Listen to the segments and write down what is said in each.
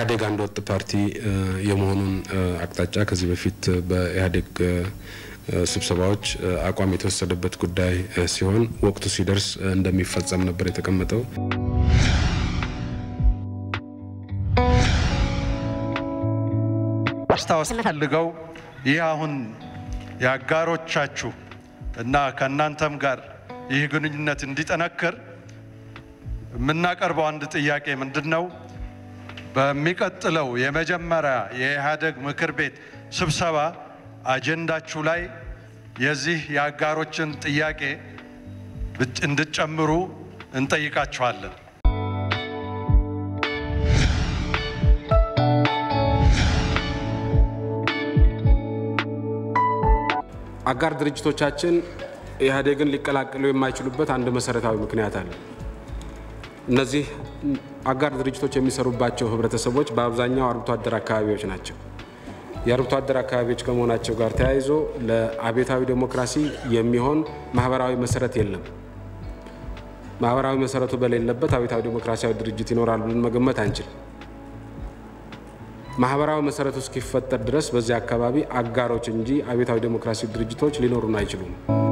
ኢህአዴግ አንድ ወጥ ፓርቲ የመሆኑን አቅጣጫ ከዚህ በፊት በኢህአዴግ ስብሰባዎች አቋም የተወሰደበት ጉዳይ ሲሆን ወቅቱ ሲደርስ እንደሚፈጸም ነበር የተቀመጠው። ማስታወስ ፈልገው ይህ አሁን የአጋሮቻችሁ እና ከእናንተም ጋር ይህ ግንኙነት እንዲጠነክር የምናቀርበው አንድ ጥያቄ ምንድን ነው? በሚቀጥለው የመጀመሪያ የኢህአዴግ ምክር ቤት ስብሰባ አጀንዳችሁ ላይ የዚህ የአጋሮችን ጥያቄ እንድትጨምሩ እንጠይቃችኋለን። አጋር ድርጅቶቻችን ኢህአዴግን ሊቀላቀሉ የማይችሉበት አንድ መሰረታዊ ምክንያት አለ። እነዚህ አጋር ድርጅቶች የሚሰሩባቸው ህብረተሰቦች በአብዛኛው አርብቶ አደር አካባቢዎች ናቸው። የአርብቶ አደር አካባቢዎች ከመሆናቸው ጋር ተያይዞ ለአብዮታዊ ዴሞክራሲ የሚሆን ማህበራዊ መሰረት የለም። ማህበራዊ መሰረቱ በሌለበት አብዮታዊ ዴሞክራሲያዊ ድርጅት ይኖራል ብለን መገመት አንችል። ማህበራዊ መሰረቱ እስኪፈጠር ድረስ በዚህ አካባቢ አጋሮች እንጂ አብዮታዊ ዴሞክራሲ ድርጅቶች ሊኖሩን አይችሉም።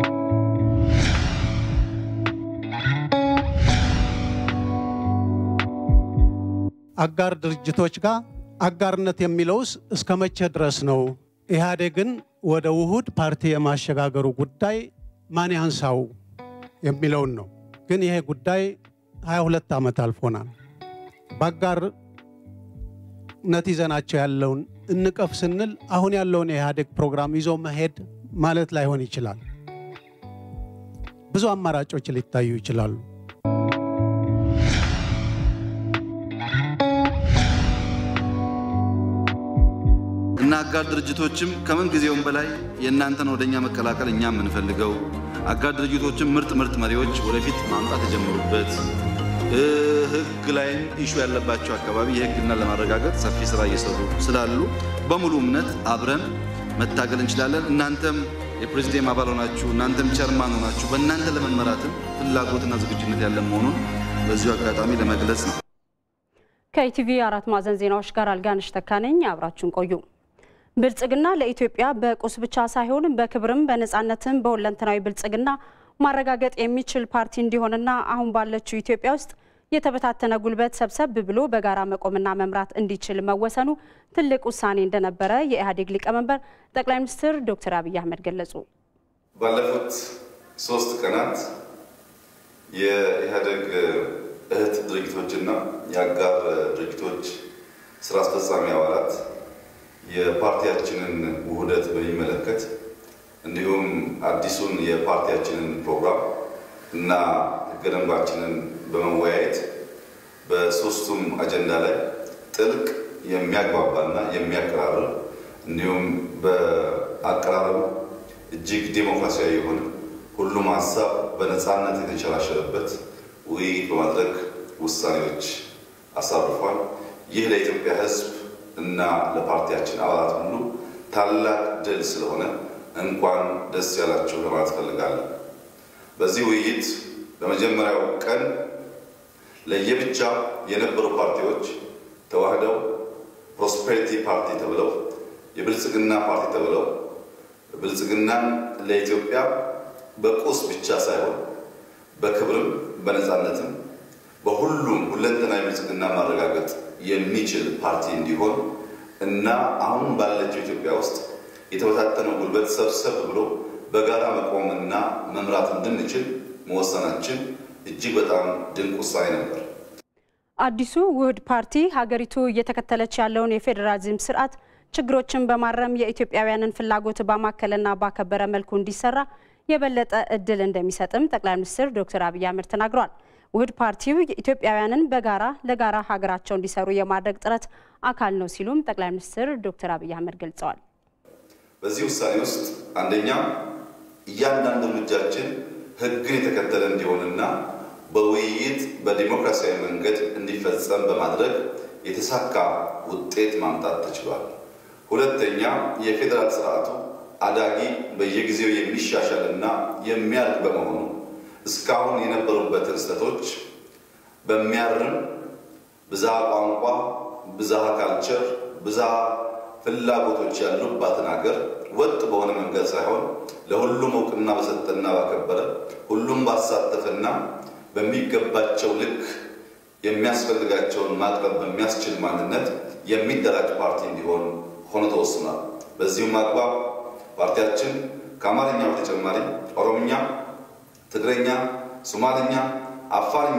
አጋር ድርጅቶች ጋር አጋርነት የሚለውስ እስከ መቼ ድረስ ነው? ኢህአዴግን ወደ ውሁድ ፓርቲ የማሸጋገሩ ጉዳይ ማን ያንሳው የሚለውን ነው። ግን ይሄ ጉዳይ 22 ዓመት አልፎናል። በአጋርነት ይዘናቸው ያለውን እንቀፍ ስንል አሁን ያለውን የኢህአዴግ ፕሮግራም ይዞ መሄድ ማለት ላይሆን ይችላል። ብዙ አማራጮች ሊታዩ ይችላሉ። እና አጋር ድርጅቶችም ከምን ጊዜውም በላይ የእናንተን ወደኛ መቀላቀል እኛ የምንፈልገው አጋር ድርጅቶችም ምርጥ ምርጥ መሪዎች ወደፊት ማምጣት የጀመሩበት ሕግ ላይም ኢሹ ያለባቸው አካባቢ የሕግና ለማረጋገጥ ሰፊ ስራ እየሰሩ ስላሉ በሙሉ እምነት አብረን መታገል እንችላለን። እናንተም የፕሬዚዲየም አባል ሆናችሁ እናንተም ቸርማን ሆናችሁ በእናንተ ለመመራትም ፍላጎትና ዝግጁነት ያለን መሆኑን በዚሁ አጋጣሚ ለመግለጽ ነው። ከኢቲቪ አራት ማዕዘን ዜናዎች ጋር አልጋነሽ ተካነኝ አብራችሁን ቆዩ። ብልጽግና ለኢትዮጵያ በቁስ ብቻ ሳይሆን በክብርም በነፃነትም በሁለንተናዊ ብልጽግና ማረጋገጥ የሚችል ፓርቲ እንዲሆንና አሁን ባለችው ኢትዮጵያ ውስጥ የተበታተነ ጉልበት ሰብሰብ ብሎ በጋራ መቆምና መምራት እንዲችል መወሰኑ ትልቅ ውሳኔ እንደነበረ የኢህአዴግ ሊቀመንበር ጠቅላይ ሚኒስትር ዶክተር አብይ አህመድ ገለጹ። ባለፉት ሶስት ቀናት የኢህአዴግ እህት ድርጅቶችና የአጋር ድርጅቶች ስራ አስፈጻሚ አባላት የፓርቲያችንን ውህደት በሚመለከት እንዲሁም አዲሱን የፓርቲያችንን ፕሮግራም እና ህገ ደንባችንን በመወያየት በሶስቱም አጀንዳ ላይ ጥልቅ የሚያግባባና የሚያቀራርብ እንዲሁም በአቀራረቡ እጅግ ዴሞክራሲያዊ የሆነ ሁሉም ሀሳብ በነፃነት የተንሸራሸረበት ውይይት በማድረግ ውሳኔዎች አሳርፏል። ይህ ለኢትዮጵያ ህዝብ እና ለፓርቲያችን አባላት ሁሉ ታላቅ ድል ስለሆነ እንኳን ደስ ያላችሁ ለማለት ፈልጋለሁ። በዚህ ውይይት በመጀመሪያው ቀን ለየብቻ የነበሩ ፓርቲዎች ተዋህደው ፕሮስፔሪቲ ፓርቲ ተብለው የብልጽግና ፓርቲ ተብለው ብልጽግናን ለኢትዮጵያ በቁስ ብቻ ሳይሆን በክብርም በነፃነትም በሁሉም ሁለንተናዊ ብልጽግና ማረጋገጥ የሚችል ፓርቲ እንዲሆን እና አሁን ባለችው ኢትዮጵያ ውስጥ የተበታተነው ጉልበት ሰብሰብ ብሎ በጋራ መቆምና መምራት እንድንችል መወሰናችን እጅግ በጣም ድንቅ ውሳኔ ነበር። አዲሱ ውህድ ፓርቲ ሀገሪቱ እየተከተለች ያለውን የፌዴራሊዝም ስርዓት ችግሮችን በማረም የኢትዮጵያውያንን ፍላጎት ባማከለና ባከበረ መልኩ እንዲሰራ የበለጠ እድል እንደሚሰጥም ጠቅላይ ሚኒስትር ዶክተር አብይ አህመድ ተናግረዋል። ውህድ ፓርቲው ኢትዮጵያውያንን በጋራ ለጋራ ሀገራቸው እንዲሰሩ የማድረግ ጥረት አካል ነው ሲሉም ጠቅላይ ሚኒስትር ዶክተር አብይ አህመድ ገልጸዋል። በዚህ ውሳኔ ውስጥ አንደኛ እያንዳንዱ እርምጃችን ሕግን የተከተለ እንዲሆንና በውይይት በዲሞክራሲያዊ መንገድ እንዲፈጸም በማድረግ የተሳካ ውጤት ማምጣት ተችሏል። ሁለተኛ የፌዴራል ስርዓቱ አዳጊ በየጊዜው የሚሻሻል እና የሚያድግ በመሆኑ እስካሁን የነበሩበትን ስህተቶች በሚያርም ብዝሃ ቋንቋ፣ ብዝሃ ካልቸር፣ ብዝሃ ፍላጎቶች ያሉባትን ሀገር ወጥ በሆነ መንገድ ሳይሆን ለሁሉም እውቅና በሰጠና ባከበረ ሁሉም ባሳተፈና በሚገባቸው ልክ የሚያስፈልጋቸውን ማቅረብ በሚያስችል ማንነት የሚደራጅ ፓርቲ እንዲሆን ሆኖ ተወስኗል። በዚሁም አግባብ ፓርቲያችን ከአማርኛ በተጨማሪ ኦሮምኛ፣ ትግረኛ፣ ሶማልኛ፣ አፋርኛ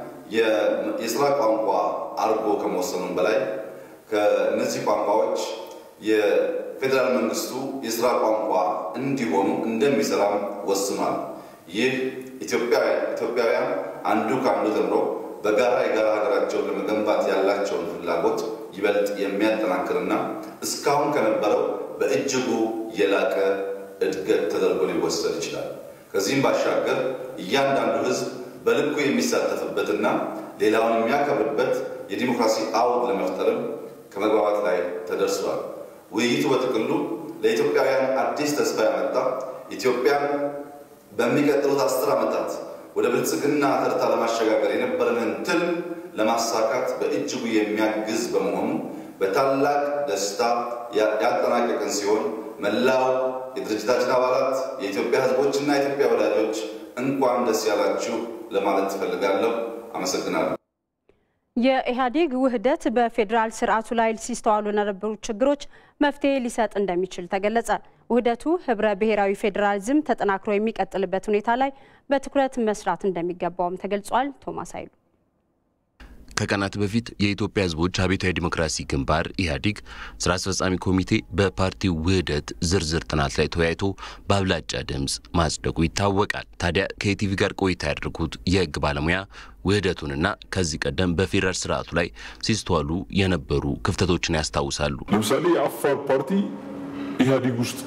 የስራ ቋንቋ አድርጎ ከመወሰኑም በላይ ከእነዚህ ቋንቋዎች የፌዴራል መንግስቱ የስራ ቋንቋ እንዲሆኑ እንደሚሰራም ወስኗል። ይህ ኢትዮጵያውያን አንዱ ከአንዱ ተምሮ በጋራ የጋራ ሀገራቸውን ለመገንባት ያላቸውን ፍላጎት ይበልጥ የሚያጠናክርና እስካሁን ከነበረው በእጅጉ የላቀ እድገት ተደርጎ ሊወሰድ ይችላል። ከዚህም ባሻገር እያንዳንዱ ሕዝብ በልኩ የሚሳተፍበትና ሌላውን የሚያከብርበት የዲሞክራሲ አውድ ለመፍጠርም ከመግባባት ላይ ተደርሷል። ውይይቱ በጥቅሉ ለኢትዮጵያውያን አዲስ ተስፋ ያመጣ ኢትዮጵያን በሚቀጥሉት አስር ዓመታት ወደ ብልጽግና ተርታ ለማሸጋገር የነበረንን ትልም ለማሳካት በእጅጉ የሚያግዝ በመሆኑ በታላቅ ደስታ ያጠናቀቅን ሲሆን መላው የድርጅታችን አባላት፣ የኢትዮጵያ ሕዝቦችና የኢትዮጵያ ወዳጆች እንኳን ደስ ያላችሁ ለማለት ትፈልጋለሁ። አመሰግናለሁ። የኢህአዴግ ውህደት በፌዴራል ስርዓቱ ላይ ሲስተዋሉ ለነበሩ ችግሮች መፍትሄ ሊሰጥ እንደሚችል ተገለጸ። ውህደቱ ህብረ ብሔራዊ ፌዴራሊዝም ተጠናክሮ የሚቀጥልበት ሁኔታ ላይ በትኩረት መስራት እንደሚገባውም ተገልጿል። ቶማስ ኃይሉ ከቀናት በፊት የኢትዮጵያ ህዝቦች አብዮታዊ ዲሞክራሲ ግንባር ኢህአዴግ ስራ አስፈጻሚ ኮሚቴ በፓርቲው ውህደት ዝርዝር ጥናት ላይ ተወያይቶ በአብላጫ ድምፅ ማጽደቁ ይታወቃል። ታዲያ ከኢቲቪ ጋር ቆይታ ያደርጉት የህግ ባለሙያ ውህደቱንና ከዚህ ቀደም በፌዴራል ስርዓቱ ላይ ሲስተዋሉ የነበሩ ክፍተቶችን ያስታውሳሉ። ለምሳሌ የአፋር ፓርቲ ኢህአዴግ ውስጥ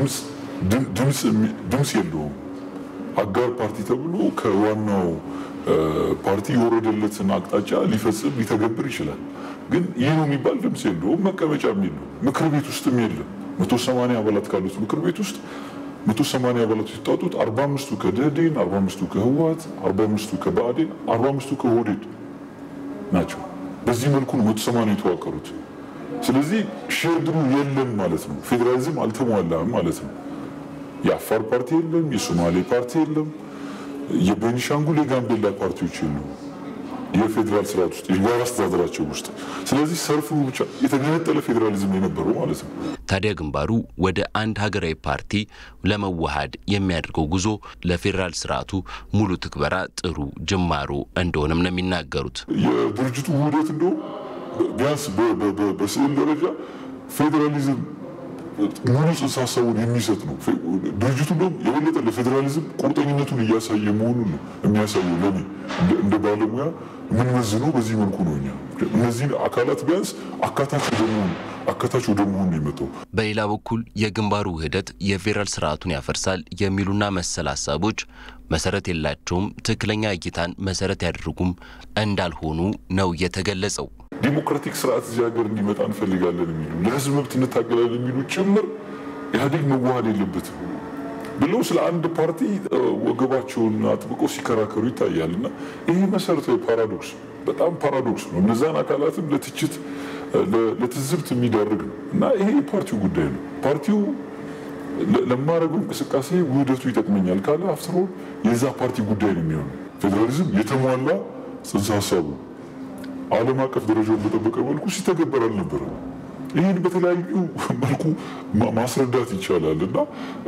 ድምፅ የለውም። አጋር ፓርቲ ተብሎ ከዋናው ፓርቲ የወረደለትን አቅጣጫ ሊፈጽም ሊተገብር ይችላል። ግን ይህ ነው የሚባል ድምፅ የለውም። መቀመጫም የለውም። ምክር ቤት ውስጥም የለም። መቶ ሰማንያ አባላት ካሉት ምክር ቤት ውስጥ መቶ ሰማንያ አባላት የተውጣጡት አርባ አምስቱ ከደህዴን፣ አርባ አምስቱ ከህወሓት፣ አርባ አምስቱ ከብአዴን፣ አርባ አምስቱ ከኦህዴድ ናቸው። በዚህ መልኩ ነው መቶ ሰማንያ የተዋቀሩት። ስለዚህ ሼርድሩ የለም ማለት ነው። ፌዴራሊዝም አልተሟላም ማለት ነው። የአፋር ፓርቲ የለም፣ የሶማሌ ፓርቲ የለም፣ የቤኒሻንጉል የጋምቤላ ፓርቲዎች የሉም የፌዴራል ስርዓት ውስጥ የጋራ አስተዳደራቸው ውስጥ። ስለዚህ ሰልፉ ብቻ የተገነጠለ ፌዴራሊዝም የነበረው ማለት ነው። ታዲያ ግንባሩ ወደ አንድ ሀገራዊ ፓርቲ ለመዋሃድ የሚያደርገው ጉዞ ለፌዴራል ስርዓቱ ሙሉ ትግበራ ጥሩ ጅማሮ እንደሆነም ነው የሚናገሩት። የድርጅቱ ውህደት እንደውም ቢያንስ በስዕል ደረጃ ፌዴራሊዝም ሙሉ ጽንሰ ሀሳቡን የሚሰጥ ነው። ድርጅቱ እንደውም የበለጠ ለፌዴራሊዝም ቁርጠኝነቱን እያሳየ መሆኑን ነው የሚያሳየው። ለኔ እንደ ባለሙያ የምንመዝነው በዚህ መልኩ ነው። እኛ እነዚህን አካላት ቢያንስ አካታች ወደ መሆን አካታች ወደ መሆን ነው የመጣው። በሌላ በኩል የግንባሩ ውህደት የፌዴራል ስርዓቱን ያፈርሳል የሚሉና መሰል ሀሳቦች መሰረት የላቸውም፣ ትክክለኛ እይታን መሰረት ያደርጉም እንዳልሆኑ ነው የተገለጸው። ዲሞክራቲክ ስርዓት እዚህ ሀገር እንዲመጣ እንፈልጋለን የሚሉ ለህዝብ መብት እንታገላለን የሚሉ ጭምር ኢህአዴግ መዋሃድ የለበትም ብለው ስለ አንድ ፓርቲ ወገባቸውን አጥብቀው ሲከራከሩ ይታያል። እና ይህ መሰረታዊ ፓራዶክስ በጣም ፓራዶክስ ነው። እነዛን አካላትም ለትችት ለትዝብት የሚዳርግ ነው እና ይሄ የፓርቲው ጉዳይ ነው። ፓርቲው ለማድረገው እንቅስቃሴ ውህደቱ ይጠቅመኛል ካለ አፍትሮ የዛ ፓርቲ ጉዳይ ነው የሚሆነው። ፌዴራሊዝም የተሟላ ጽንሰ ሀሳቡ ዓለም አቀፍ ደረጃውን በጠበቀ መልኩ ሲተገበር አልነበረም። ይህን በተለያዩ መልኩ ማስረዳት ይቻላል እና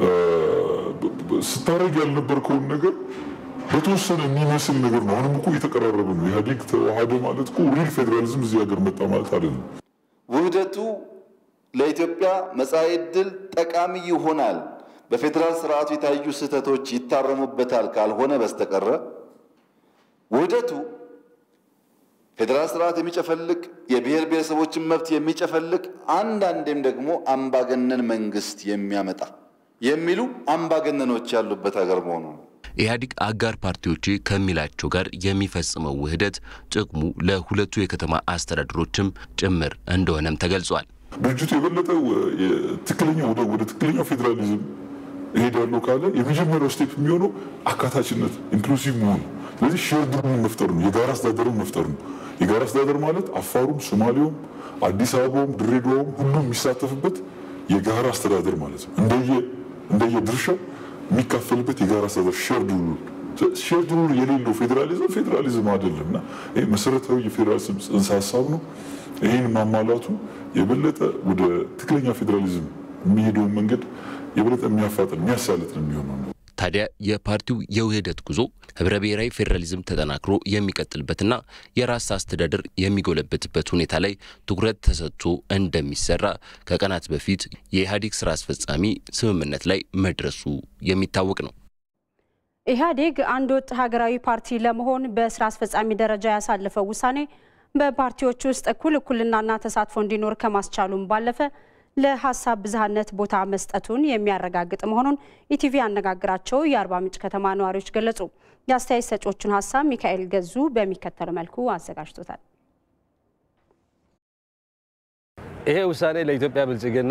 ስታደርግ ያልነበርከውን ነገር በተወሰነ የሚመስል ነገር ነው። አሁንም እኮ እየተቀራረበ ነው። ኢህአዴግ ተዋሃደ ማለት እኮ ሪል ፌዴራሊዝም እዚህ ሀገር መጣ ማለት አይደለም። ውህደቱ ለኢትዮጵያ መጻኢ ዕድል ጠቃሚ ይሆናል፣ በፌዴራል ስርዓቱ የታዩ ስህተቶች ይታረሙበታል ካልሆነ በስተቀረ ውህደቱ ፌዴራል ስርዓት የሚጨፈልቅ የብሔር ብሔረሰቦችን መብት የሚጨፈልቅ አንዳንዴም ደግሞ አምባገነን መንግስት የሚያመጣ የሚሉ አምባገነኖች ያሉበት ሀገር መሆኑ ነው። ኢህአዴግ አጋር ፓርቲዎች ከሚላቸው ጋር የሚፈጽመው ውህደት ጥቅሙ ለሁለቱ የከተማ አስተዳደሮችም ጭምር እንደሆነም ተገልጿል። ድርጅቱ የበለጠ ትክክለኛ ወደ ትክክለኛው ፌዴራሊዝም እሄዳለሁ ካለ የመጀመሪያው ስቴፕ የሚሆነው አካታችነት ኢንክሉሲቭ መሆኑ ስለዚህ ሼርድ ሩል መፍጠር ነው፣ የጋራ አስተዳደርን መፍጠር ነው። የጋራ አስተዳደር ማለት አፋሩም፣ ሶማሌውም፣ አዲስ አበባውም፣ ድሬዳዋውም ሁሉም የሚሳተፍበት የጋራ አስተዳደር ማለት ነው። እንደየ እንደየ ድርሻው የሚካፈልበት የጋራ አስተዳደር ሼርድ ሩል ሼርድ ሩል የሌለው ፌዴራሊዝም ፌዴራሊዝም አይደለም እና ይህ መሰረታዊ የፌዴራሊዝም ጽንሰ ሀሳብ ነው። ይህን ማሟላቱ የበለጠ ወደ ትክክለኛ ፌዴራሊዝም የሚሄደውን መንገድ የበለጠ የሚያፋጥን የሚያሳልጥ ነው የሚሆነው። ታዲያ የፓርቲው የውህደት ጉዞ ህብረ ብሔራዊ ፌዴራሊዝም ተጠናክሮ የሚቀጥልበትና የራስ አስተዳደር የሚጎለበትበት ሁኔታ ላይ ትኩረት ተሰጥቶ እንደሚሰራ ከቀናት በፊት የኢህአዴግ ስራ አስፈጻሚ ስምምነት ላይ መድረሱ የሚታወቅ ነው። ኢህአዴግ አንድ ወጥ ሀገራዊ ፓርቲ ለመሆን በስራ አስፈጻሚ ደረጃ ያሳለፈው ውሳኔ በፓርቲዎች ውስጥ እኩል እኩልናና ተሳትፎ እንዲኖር ከማስቻሉም ባለፈ ለሀሳብ ብዝሃነት ቦታ መስጠቱን የሚያረጋግጥ መሆኑን ኢቲቪ ያነጋግራቸው የአርባ ምንጭ ከተማ ነዋሪዎች ገለጹ። የአስተያየት ሰጪዎቹን ሀሳብ ሚካኤል ገዙ በሚከተለው መልኩ አዘጋጅቶታል። ይሄ ውሳኔ ለኢትዮጵያ ብልጽግና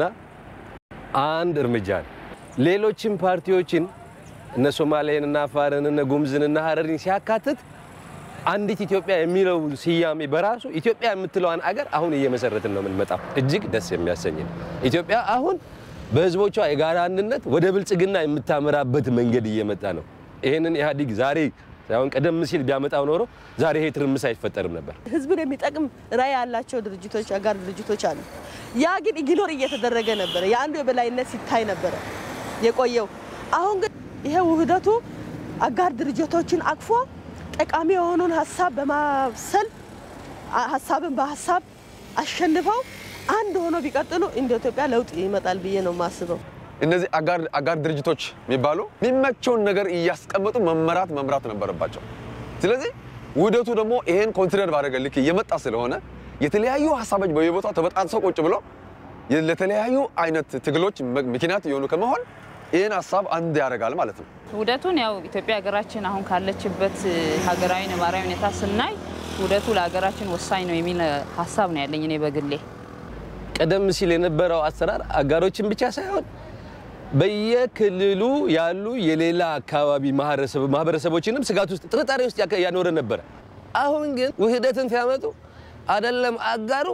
አንድ እርምጃ ነው። ሌሎችም ፓርቲዎችን እነ ሶማሌን እና አፋርን እነ ጉምዝን እና ሀረሪን ሲያካትት አንዲት ኢትዮጵያ የሚለው ስያሜ በራሱ ኢትዮጵያ የምትለዋን አገር አሁን እየመሰረትን ነው የምንመጣው። እጅግ ደስ የሚያሰኝ ነው። ኢትዮጵያ አሁን በህዝቦቿ የጋራ አንድነት ወደ ብልጽግና የምታመራበት መንገድ እየመጣ ነው። ይህንን ኢህአዴግ ዛሬ ሳይሆን ቀደም ሲል ቢያመጣው ኖሮ ዛሬ ይሄ ትርምስ አይፈጠርም ነበር። ህዝብን የሚጠቅም ራዕይ ያላቸው ድርጅቶች አጋር ድርጅቶች አሉ። ያ ግን ኢግኖር እየተደረገ ነበረ። የአንዱ የበላይነት ሲታይ ነበረ የቆየው። አሁን ግን ይሄ ውህደቱ አጋር ድርጅቶችን አቅፎ ጠቃሚ የሆኑን ሀሳብ በማብሰል ሀሳብን በሀሳብ አሸንፈው አንድ ሆኖ ቢቀጥሉ እንደ ኢትዮጵያ ለውጥ ይመጣል ብዬ ነው የማስበው። እነዚህ አጋር ድርጅቶች የሚባሉ የሚመቸውን ነገር እያስቀመጡ መመራት መምራት ነበረባቸው። ስለዚህ ውህደቱ ደግሞ ይሄን ኮንሲደር ባደረገ ልክ እየመጣ ስለሆነ የተለያዩ ሀሳቦች በየቦታው ተበጣጥሰው ቁጭ ብለው ለተለያዩ አይነት ትግሎች ምክንያት የሆኑ ከመሆን ይህን ሀሳብ አንድ ያደርጋል ማለት ነው። ውህደቱን ያው ኢትዮጵያ ሀገራችን አሁን ካለችበት ሀገራዊ ነባራዊ ሁኔታ ስናይ ውህደቱ ለሀገራችን ወሳኝ ነው የሚል ሀሳብ ነው ያለኝ እኔ በግሌ። ቀደም ሲል የነበረው አሰራር አጋሮችን ብቻ ሳይሆን በየክልሉ ያሉ የሌላ አካባቢ ማህበረሰቦችንም ስጋት ውስጥ ጥርጣሬ ውስጥ ያኖረ ነበረ። አሁን ግን ውህደትን ሲያመጡ አይደለም አጋሩ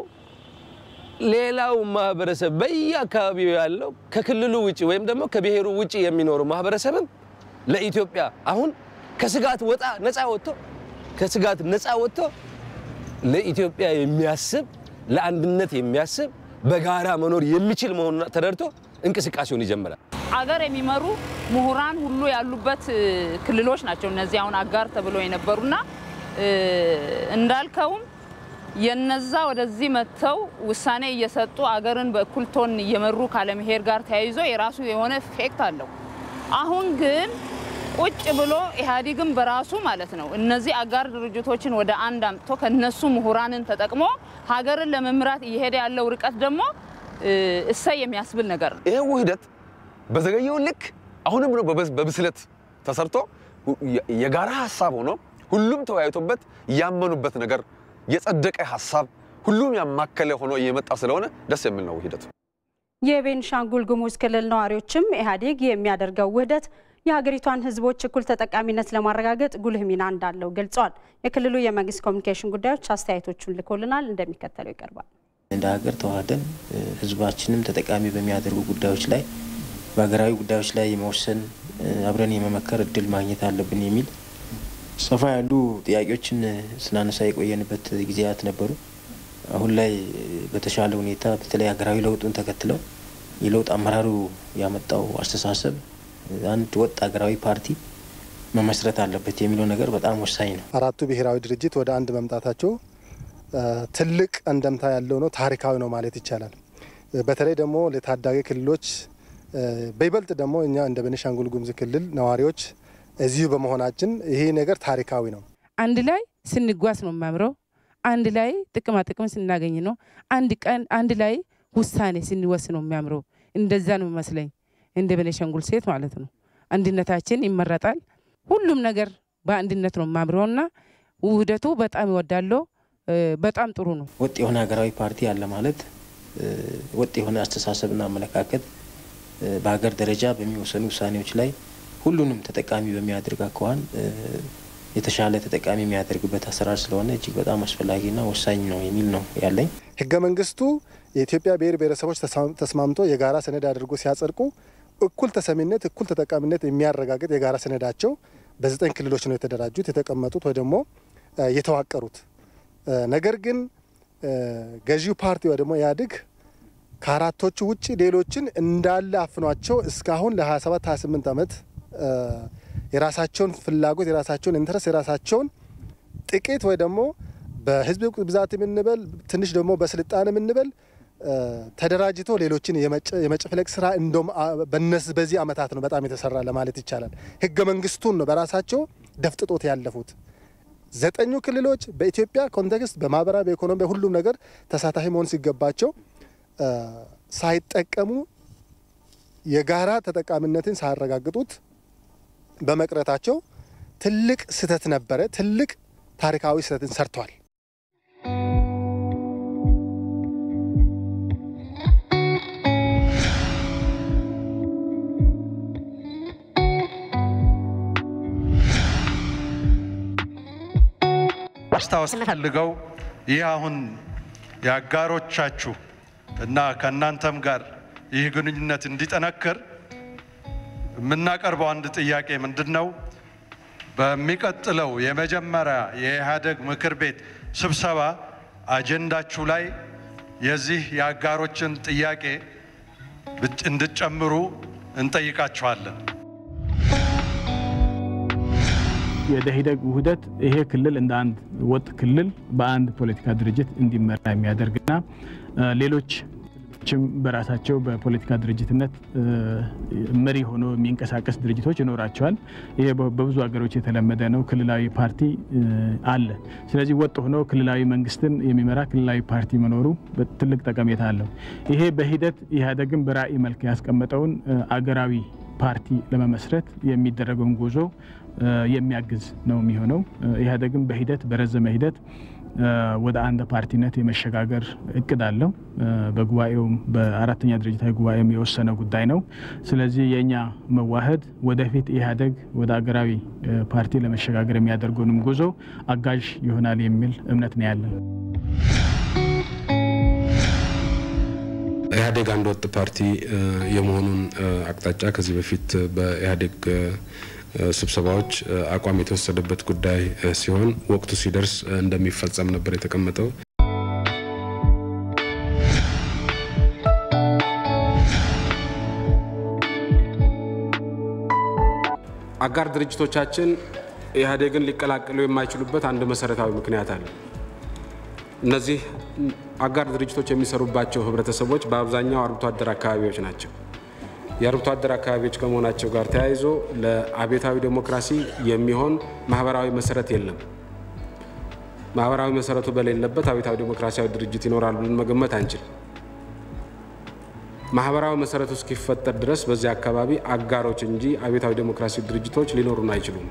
ሌላው ማህበረሰብ በየአካባቢው ያለው ከክልሉ ውጭ ወይም ደግሞ ከብሔሩ ውጭ የሚኖሩ ማህበረሰብም ለኢትዮጵያ አሁን ከስጋት ወጣ ነፃ ወጥቶ ከስጋት ነፃ ወጥቶ ለኢትዮጵያ የሚያስብ ለአንድነት የሚያስብ በጋራ መኖር የሚችል መሆኑን ተረድቶ እንቅስቃሴውን ይጀምራል። አገር የሚመሩ ምሁራን ሁሉ ያሉበት ክልሎች ናቸው እነዚህ አሁን አጋር ተብሎ የነበሩና እንዳልከውም የነዛ ወደዚህ መጥተው ውሳኔ እየሰጡ አገርን በእኩል ቶን እየመሩ ካለመሄድ ጋር ተያይዞ የራሱ የሆነ ኢፌክት አለው። አሁን ግን ቁጭ ብሎ ኢህአዴግም በራሱ ማለት ነው እነዚህ አጋር ድርጅቶችን ወደ አንድ አምጥቶ ከነሱ ምሁራንን ተጠቅሞ ሀገርን ለመምራት እየሄደ ያለው ርቀት ደግሞ እሰይ የሚያስብል ነገር ነው። ይሄ ውህደት በዘገየው ልክ አሁንም ነው በብስለት ተሰርቶ የጋራ ሀሳብ ሆኖ ሁሉም ተወያይቶበት ያመኑበት ነገር የጸደቀ ሀሳብ ሁሉም ያማከለ ሆኖ እየመጣ ስለሆነ ደስ የሚል ነው ሂደቱ። የቤንሻንጉል ጉሙዝ ክልል ነዋሪዎችም ኢህአዴግ የሚያደርገው ውህደት የሀገሪቷን ሕዝቦች እኩል ተጠቃሚነት ለማረጋገጥ ጉልህ ሚና እንዳለው ገልጸዋል። የክልሉ የመንግስት ኮሚኒኬሽን ጉዳዮች አስተያየቶቹን ልኮልናል፣ እንደሚከተለው ይቀርባል። እንደ ሀገር ተዋህደን ሕዝባችንም ተጠቃሚ በሚያደርጉ ጉዳዮች ላይ በሀገራዊ ጉዳዮች ላይ የመወሰን አብረን የመመከር እድል ማግኘት አለብን የሚል ሰፋ ያሉ ጥያቄዎችን ስናነሳ የቆየንበት ጊዜያት ነበሩ። አሁን ላይ በተሻለ ሁኔታ በተለይ ሀገራዊ ለውጡን ተከትለው የለውጥ አመራሩ ያመጣው አስተሳሰብ አንድ ወጥ ሀገራዊ ፓርቲ መመስረት አለበት የሚለው ነገር በጣም ወሳኝ ነው። አራቱ ብሔራዊ ድርጅት ወደ አንድ መምጣታቸው ትልቅ እንደምታ ያለው ነው፣ ታሪካዊ ነው ማለት ይቻላል። በተለይ ደግሞ ለታዳጊ ክልሎች በይበልጥ ደግሞ እኛ እንደ ቤኒሻንጉል ጉሙዝ ክልል ነዋሪዎች እዚሁ በመሆናችን ይሄ ነገር ታሪካዊ ነው። አንድ ላይ ስንጓዝ ነው የሚያምረው። አንድ ላይ ጥቅማ ጥቅም ስናገኝ ነው። አንድ ቀን አንድ ላይ ውሳኔ ስንወስ ነው የሚያምረው። እንደዛ ነው የሚመስለኝ እንደ ቤኒሻንጉል ሴት ማለት ነው። አንድነታችን ይመረጣል። ሁሉም ነገር በአንድነት ነው የሚያምረውና ውህደቱ በጣም ይወዳለሁ። በጣም ጥሩ ነው። ወጥ የሆነ ሀገራዊ ፓርቲ አለ ማለት ወጥ የሆነ አስተሳሰብና አመለካከት በሀገር ደረጃ በሚወሰኑ ውሳኔዎች ላይ ሁሉንም ተጠቃሚ በሚያደርግ አኳኋን የተሻለ ተጠቃሚ የሚያደርግበት አሰራር ስለሆነ እጅግ በጣም አስፈላጊና ወሳኝ ነው የሚል ነው ያለኝ። ህገ መንግስቱ የኢትዮጵያ ብሔር ብሔረሰቦች ተስማምቶ የጋራ ሰነድ አድርጎ ሲያጸድቁ እኩል ተሰሚነት፣ እኩል ተጠቃሚነት የሚያረጋግጥ የጋራ ሰነዳቸው በዘጠኝ ክልሎች ነው የተደራጁት የተቀመጡት ወይ ደግሞ የተዋቀሩት። ነገር ግን ገዢው ፓርቲ ወይ ደግሞ ኢህአዴግ ከአራቶቹ ውጭ ሌሎችን እንዳለ አፍኗቸው እስካሁን ለ27 28 ዓመት የራሳቸውን ፍላጎት የራሳቸውን ኢንትረስት የራሳቸውን ጥቂት ወይ ደግሞ በህዝብ ብዛት የምንበል ትንሽ ደግሞ በስልጣን የምንበል ተደራጅቶ ሌሎችን የመጨፍለቅ ስራ እንደም በዚህ አመታት ነው በጣም የተሰራ ለማለት ይቻላል። ህገ መንግስቱን ነው በራሳቸው ደፍጥጦት ያለፉት። ዘጠኙ ክልሎች በኢትዮጵያ ኮንቴክስት በማህበራዊ በኢኮኖሚ በሁሉም ነገር ተሳታፊ መሆን ሲገባቸው ሳይጠቀሙ የጋራ ተጠቃሚነትን ሳያረጋግጡት በመቅረታቸው ትልቅ ስህተት ነበረ። ትልቅ ታሪካዊ ስህተትን ሰርተዋል። ማስታወስ ፈልገው ይህ አሁን የአጋሮቻችሁ እና ከእናንተም ጋር ይህ ግንኙነት እንዲጠነክር የምናቀርበው አንድ ጥያቄ ምንድን ነው? በሚቀጥለው የመጀመሪያ የኢህአዴግ ምክር ቤት ስብሰባ አጀንዳችሁ ላይ የዚህ የአጋሮችን ጥያቄ እንድትጨምሩ እንጠይቃችኋለን። የደኢህዴግ ውህደት ይሄ ክልል እንደ አንድ ወጥ ክልል በአንድ ፖለቲካ ድርጅት እንዲመራ የሚያደርግና ሌሎች ችም በራሳቸው በፖለቲካ ድርጅትነት መሪ ሆኖ የሚንቀሳቀስ ድርጅቶች ይኖራቸዋል። ይሄ በብዙ ሀገሮች የተለመደ ነው። ክልላዊ ፓርቲ አለ። ስለዚህ ወጥ ሆኖ ክልላዊ መንግስትን የሚመራ ክልላዊ ፓርቲ መኖሩ ትልቅ ጠቀሜታ አለው። ይሄ በሂደት ኢህአዴግን በራዕይ መልክ ያስቀመጠውን አገራዊ ፓርቲ ለመመስረት የሚደረገውን ጉዞ የሚያግዝ ነው የሚሆነው። ኢህአዴግን በሂደት በረዘመ ሂደት ወደ አንድ ፓርቲነት የመሸጋገር እቅድ አለው። በጉባኤውም በአራተኛ ድርጅታዊ ጉባኤም የወሰነ ጉዳይ ነው። ስለዚህ የእኛ መዋህድ ወደፊት ኢህአዴግ ወደ አገራዊ ፓርቲ ለመሸጋገር የሚያደርገውንም ጉዞ አጋዥ ይሆናል የሚል እምነት ነው ያለን። ኢህአዴግ አንድ ወጥ ፓርቲ የመሆኑን አቅጣጫ ከዚህ በፊት በኢህአዴግ ስብሰባዎች አቋም የተወሰደበት ጉዳይ ሲሆን ወቅቱ ሲደርስ እንደሚፈጸም ነበር የተቀመጠው። አጋር ድርጅቶቻችን ኢህአዴግን ሊቀላቀሉ የማይችሉበት አንድ መሰረታዊ ምክንያት አለ። እነዚህ አጋር ድርጅቶች የሚሰሩባቸው ህብረተሰቦች በአብዛኛው አርብቶ አደር አካባቢዎች ናቸው። የአርብቶ አደር አካባቢዎች ከመሆናቸው ጋር ተያይዞ ለአብዮታዊ ዴሞክራሲ የሚሆን ማህበራዊ መሰረት የለም። ማህበራዊ መሰረቱ በሌለበት አብዮታዊ ዴሞክራሲያዊ ድርጅት ይኖራል ብለን መገመት አንችል። ማህበራዊ መሰረቱ እስኪፈጠር ድረስ በዚያ አካባቢ አጋሮች እንጂ አብዮታዊ ዴሞክራሲ ድርጅቶች ሊኖሩን አይችሉም።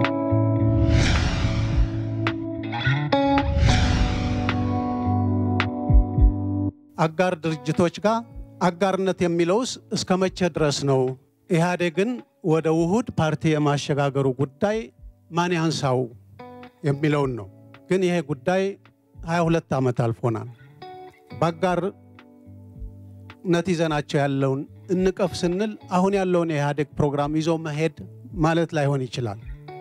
አጋር ድርጅቶች ጋር አጋርነት የሚለውስ እስከ መቼ ድረስ ነው? ኢህአዴግን ወደ ውሁድ ፓርቲ የማሸጋገሩ ጉዳይ ማን ያንሳው የሚለውን ነው። ግን ይሄ ጉዳይ 22 ዓመት አልፎናል። በአጋርነት ይዘናቸው ያለውን እንቀፍ ስንል አሁን ያለውን የኢህአዴግ ፕሮግራም ይዞ መሄድ ማለት ላይሆን ይችላል።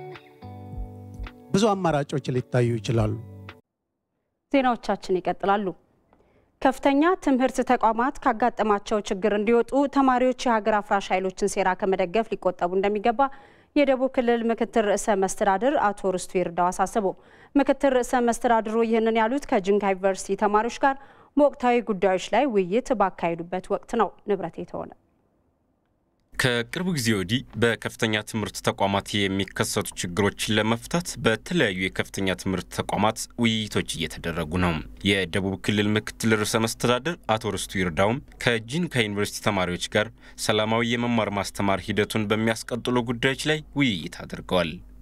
ብዙ አማራጮች ሊታዩ ይችላሉ። ዜናዎቻችን ይቀጥላሉ። ከፍተኛ ትምህርት ተቋማት ካጋጠማቸው ችግር እንዲወጡ ተማሪዎች የሀገር አፍራሽ ኃይሎችን ሴራ ከመደገፍ ሊቆጠቡ እንደሚገባ የደቡብ ክልል ምክትል ርዕሰ መስተዳድር አቶ ርስቱ ይርዳው አሳሰቡ። ምክትል ርዕሰ መስተዳድሩ ይህንን ያሉት ከጂንካ ዩኒቨርሲቲ ተማሪዎች ጋር በወቅታዊ ጉዳዮች ላይ ውይይት ባካሄዱበት ወቅት ነው። ንብረት የተሆነ ከቅርብ ጊዜ ወዲህ በከፍተኛ ትምህርት ተቋማት የሚከሰቱ ችግሮችን ለመፍታት በተለያዩ የከፍተኛ ትምህርት ተቋማት ውይይቶች እየተደረጉ ነው። የደቡብ ክልል ምክትል ርዕሰ መስተዳድር አቶ ርስቱ ይርዳውም ከጂንካ ዩኒቨርሲቲ ተማሪዎች ጋር ሰላማዊ የመማር ማስተማር ሂደቱን በሚያስቀጥሉ ጉዳዮች ላይ ውይይት አድርገዋል።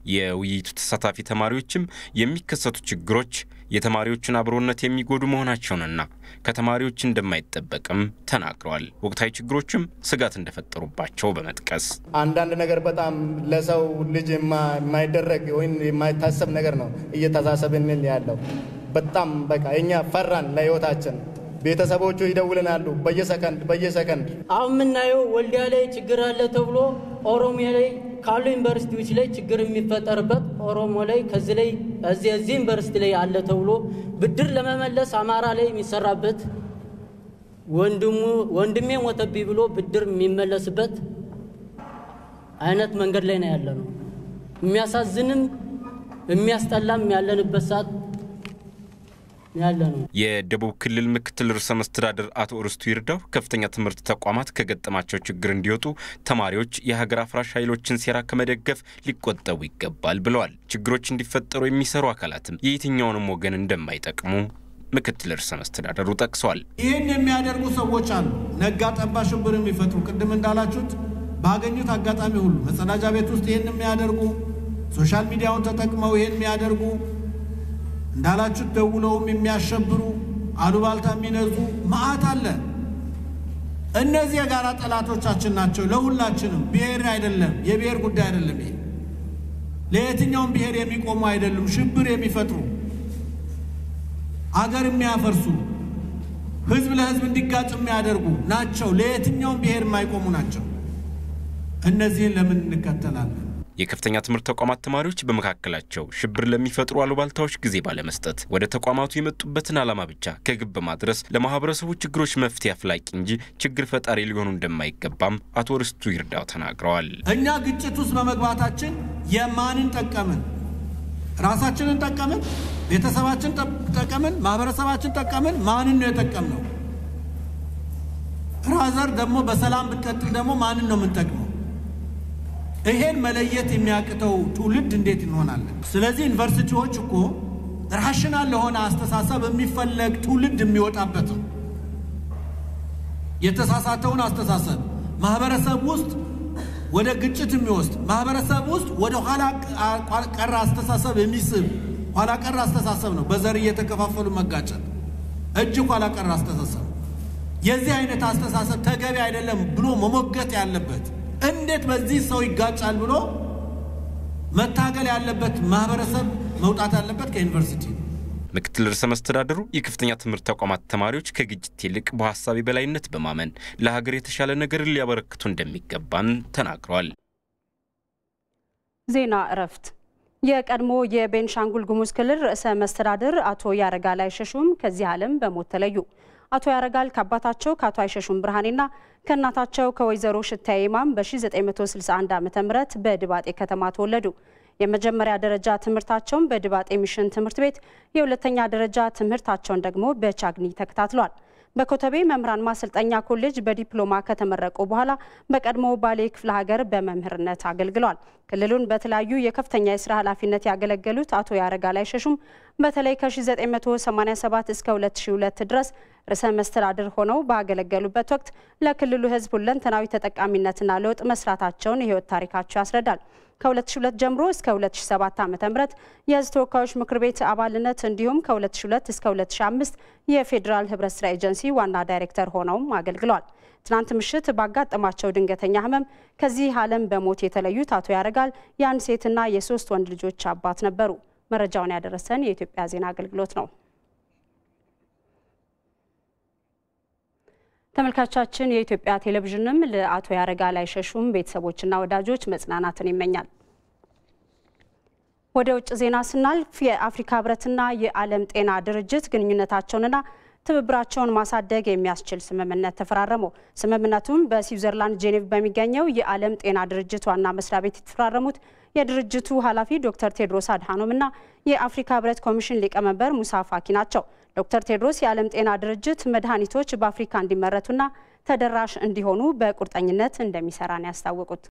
የውይይቱ ተሳታፊ ተማሪዎችም የሚከሰቱ ችግሮች የተማሪዎችን አብሮነት የሚጎዱ መሆናቸውንና ከተማሪዎች እንደማይጠበቅም ተናግረዋል። ወቅታዊ ችግሮችም ስጋት እንደፈጠሩባቸው በመጥቀስ አንዳንድ ነገር በጣም ለሰው ልጅ የማይደረግ ወይም የማይታሰብ ነገር ነው እየተሳሰብን ያለው። በጣም በቃ እኛ ፈራን ለህይወታችን። ቤተሰቦቹ ይደውልናሉ በየሰከንድ በየሰከንድ። አሁን የምናየው ወልዲያ ላይ ችግር አለ ተብሎ ኦሮሚያ ላይ ካሉ ዩኒቨርሲቲዎች ላይ ችግር የሚፈጠርበት ኦሮሞ ላይ ከዚህ ላይ እዚህ እዚህ ዩኒቨርሲቲ ላይ አለ ተብሎ ብድር ለመመለስ አማራ ላይ የሚሰራበት ወንድሙ ወንድሜ ሞተብኝ ብሎ ብድር የሚመለስበት አይነት መንገድ ላይ ነው ያለ ነው። የሚያሳዝንም የሚያስጠላም ያለንበት ሰዓት ያለ ነው። የደቡብ ክልል ምክትል ርዕሰ መስተዳድር አቶ ርስቱ ይርዳው ከፍተኛ ትምህርት ተቋማት ከገጠማቸው ችግር እንዲወጡ ተማሪዎች የሀገር አፍራሽ ኃይሎችን ሴራ ከመደገፍ ሊቆጠቡ ይገባል ብለዋል። ችግሮች እንዲፈጠሩ የሚሰሩ አካላትም የየትኛውንም ወገን እንደማይጠቅሙ ምክትል ርዕሰ መስተዳደሩ ጠቅሰዋል። ይህን የሚያደርጉ ሰዎች አሉ። ነጋ ጠባ ሽብር የሚፈጥሩ ቅድም እንዳላችሁት ባገኙት አጋጣሚ ሁሉ መጸዳጃ ቤት ውስጥ ይህን የሚያደርጉ ሶሻል ሚዲያውን ተጠቅመው ይህን የሚያደርጉ እንዳላችሁት ደውለውም የሚያሸብሩ አሉባልታ የሚነዙ መዓት አለ። እነዚህ የጋራ ጠላቶቻችን ናቸው። ለሁላችንም ብሔር አይደለም፣ የብሔር ጉዳይ አይደለም። ይሄ ለየትኛውም ብሔር የሚቆሙ አይደሉም። ሽብር የሚፈጥሩ አገር የሚያፈርሱ ህዝብ ለህዝብ እንዲጋጭ የሚያደርጉ ናቸው። ለየትኛውም ብሔር የማይቆሙ ናቸው። እነዚህን ለምን እንከተላለን? የከፍተኛ ትምህርት ተቋማት ተማሪዎች በመካከላቸው ሽብር ለሚፈጥሩ አሉባልታዎች ጊዜ ባለመስጠት ወደ ተቋማቱ የመጡበትን ዓላማ ብቻ ከግብ በማድረስ ለማህበረሰቡ ችግሮች መፍትሄ አፍላቂ እንጂ ችግር ፈጣሪ ሊሆኑ እንደማይገባም አቶ ርስቱ ይርዳው ተናግረዋል። እኛ ግጭት ውስጥ በመግባታችን የማንን ጠቀምን? ራሳችንን ጠቀምን? ቤተሰባችን ጠቀምን? ማህበረሰባችን ጠቀምን? ማንን ነው የጠቀምነው? ራዘር ደግሞ በሰላም ብትቀጥል ደግሞ ማንን ነው የምንጠቅመው? ይሄን መለየት የሚያቅተው ትውልድ እንዴት እንሆናለን? ስለዚህ ዩኒቨርሲቲዎች እኮ ራሽናል ለሆነ አስተሳሰብ የሚፈለግ ትውልድ የሚወጣበት ነው። የተሳሳተውን አስተሳሰብ ማህበረሰብ ውስጥ ወደ ግጭት የሚወስድ ማህበረሰብ ውስጥ ወደ ኋላ ቀር አስተሳሰብ የሚስብ ኋላ ቀር አስተሳሰብ ነው። በዘር እየተከፋፈሉ መጋጨት እጅግ ኋላ ቀር አስተሳሰብ። የዚህ አይነት አስተሳሰብ ተገቢ አይደለም ብሎ መሞገት ያለበት እንዴት በዚህ ሰው ይጋጫል ብሎ መታገል ያለበት ማህበረሰብ መውጣት ያለበት ከዩኒቨርሲቲ ነው። ምክትል ርዕሰ መስተዳድሩ የከፍተኛ ትምህርት ተቋማት ተማሪዎች ከግጭት ይልቅ በሀሳብ የበላይነት በማመን ለሀገር የተሻለ ነገርን ሊያበረክቱ እንደሚገባም ተናግረዋል። ዜና እረፍት። የቀድሞ የቤንሻንጉል ጉሙዝ ክልል ርዕሰ መስተዳድር አቶ ያረጋል አይሸሹም ከዚህ ዓለም በሞት ተለዩ። አቶ ያረጋል ከአባታቸው ከአቶ አይሸሹም ብርሃኔና ከእናታቸው ከወይዘሮ ሽታዬ ኢማም በ1961 ዓ ም በድባጤ ከተማ ተወለዱ። የመጀመሪያ ደረጃ ትምህርታቸውን በድባጤ ሚሽን ትምህርት ቤት፣ የሁለተኛ ደረጃ ትምህርታቸውን ደግሞ በቻግኒ ተከታትሏል። በኮተቤ መምህራን ማሰልጠኛ ኮሌጅ በዲፕሎማ ከተመረቁ በኋላ በቀድሞ ባሌ ክፍለ ሀገር በመምህርነት አገልግለዋል። ክልሉን በተለያዩ የከፍተኛ የስራ ኃላፊነት ያገለገሉት አቶ ያረጋል አይሸሹም በተለይ ከ1987 እስከ 2002 ድረስ ርዕሰ መስተዳድር ሆነው ባገለገሉበት ወቅት ለክልሉ ሕዝብ ሁለንተናዊ ተጠቃሚነትና ለውጥ መስራታቸውን የህይወት ታሪካቸው ያስረዳል። ከ2002 ጀምሮ እስከ 2007 ዓ.ም የህዝብ ተወካዮች ምክር ቤት አባልነት እንዲሁም ከ2002 እስከ 2005 የፌዴራል ህብረት ስራ ኤጀንሲ ዋና ዳይሬክተር ሆነውም አገልግለዋል። ትናንት ምሽት ባጋጠማቸው ድንገተኛ ህመም ከዚህ ዓለም በሞት የተለዩት አቶ ያረጋል የአንድ ሴትና የሶስት ወንድ ልጆች አባት ነበሩ። መረጃውን ያደረሰን የኢትዮጵያ ዜና አገልግሎት ነው። ተመልካቻችን የኢትዮጵያ ቴሌቪዥንም ለአቶ ያረጋል አይሸሹም ቤተሰቦችና ወዳጆች መጽናናትን ይመኛል። ወደ ውጭ ዜና ስናልፍ የአፍሪካ ህብረትና የዓለም ጤና ድርጅት ግንኙነታቸውንና ትብብራቸውን ማሳደግ የሚያስችል ስምምነት ተፈራረሙ። ስምምነቱም በስዊዘርላንድ ጄኔቭ በሚገኘው የዓለም ጤና ድርጅት ዋና መስሪያ ቤት የተፈራረሙት የድርጅቱ ኃላፊ ዶክተር ቴድሮስ አድሃኖም እና የአፍሪካ ህብረት ኮሚሽን ሊቀመንበር ሙሳ ፋኪ ናቸው። ዶክተር ቴድሮስ የዓለም ጤና ድርጅት መድኃኒቶች በአፍሪካ እንዲመረቱና ተደራሽ እንዲሆኑ በቁርጠኝነት እንደሚሰራ ነው ያስታወቁት።